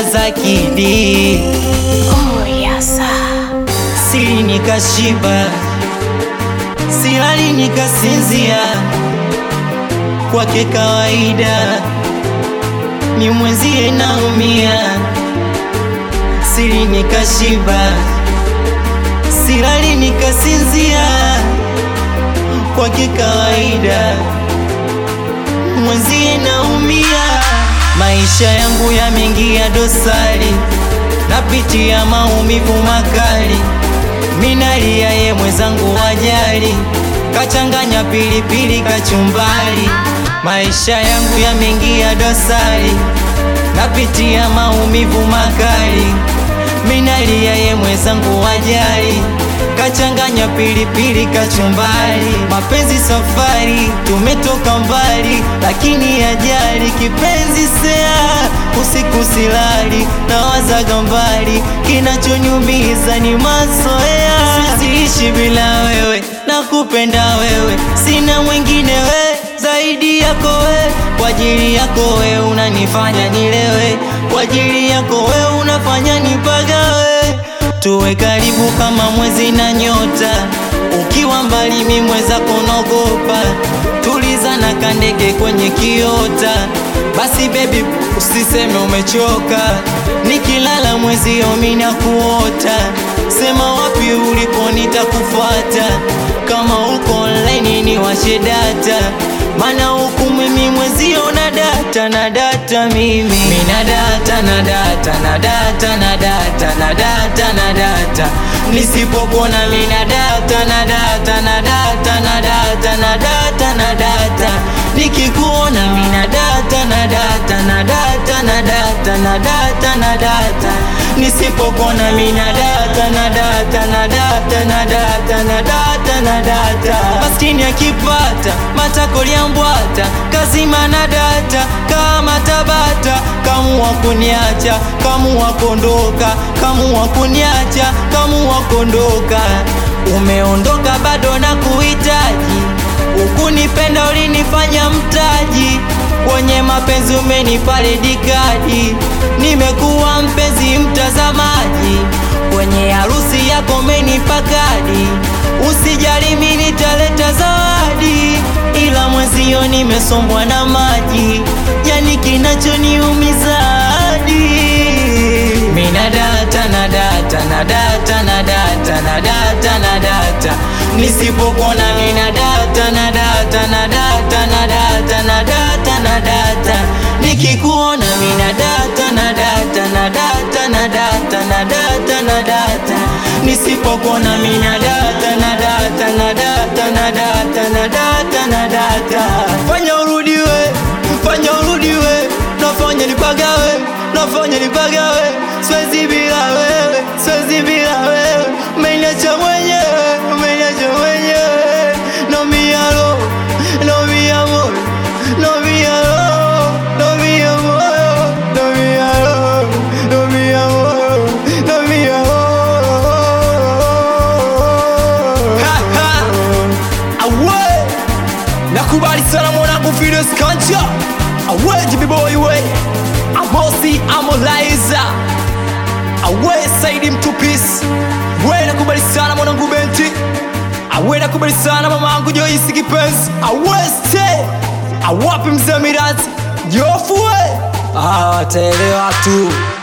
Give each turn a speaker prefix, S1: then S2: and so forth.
S1: za kidi
S2: Oh, yasa.
S1: sili nikashiba, silali nikasinzia, kwake kawaida, ni mwenzie naumia, sili nikashiba, silali nikasinzia, kwake kawaida, mwenzie naumia, maisha yangu yameingia dosari, napitia maumivu makali minalia ye mwenzangu wajali, kachanganya pilipili kachumbali, maisha yangu yameingia dosari, napitia maumivu makali, minalia ye mwenzangu wajali, kachanganya pilipili kachumbali, mapenzi safari, tumetoka mbali, lakini ajali kipenzi sea, usiku silali, nawazaga mbali, kinachonyumiza ni mazoea, siziishi bila wewe, nakupenda wewe, sina mwingine we zaidi yako we, kwa ajili yako we unanifanya nilewe, kwa ajili yako we unafanya nipagawe, tuwe karibu kama mwezi na nyota, ukiwa mbali mi mwenzako naogopa, tuliza na kandege kwenye kiota, basi baby usiseme umechoka, nikilala mwezi omina kuota, sema wapi ulipo nitakufuata, kama uko online ni washe data, mana huku mimi mwezio na data na data mimi mina data na data na data na data na data na data nisipopona mina data na data na data na data na data na data nikikuona mina data na data na data na data na data na data nisipopona mina data na data na data na data na data na data maskini akipata matakoliambwata kazima na data kama tabata kamua kuniacha kamua kondoka kamua kuniacha kamua kondoka umeondoka bado na kuhitaji ukunipenda ulinifanya mtaji kwenye mapenzi umenipa redikadi nimekuwa mpenzi mtazamaji kwenye harusi yako umenipa kadi usijali mi nitaleta zawadi ila mwezio nimesombwa na maji yani kinachoniumiza hadi mina data na data na data na data na data na data nisipokona mina data na data na data na data na data na data nikikuona mina data na data na data na data na data na data nisipokona mina data na data na data na data na data na data fanya urudiwe fanya urudiwe nafanya nipagawe nafanya nipagawe siwezi bila wewe siwezi bila wewe umeniacha mwenyewe umeniacha mwenyewe no mi alo no mi amor no mi alo no mi amor no mi alo no mi amor no mi amor
S3: Ha, ha. Awe nakubali sana mwanangu Fidus Kanja awe jibiboy we amosi amolaiza awe Saidi Mtupis we nakubali sana mwanangu Benti awe nakubali sana mamangu Joyce Kipenzi awe ste awapi mzee Mirati Jofu we
S1: ah, wataelewa tu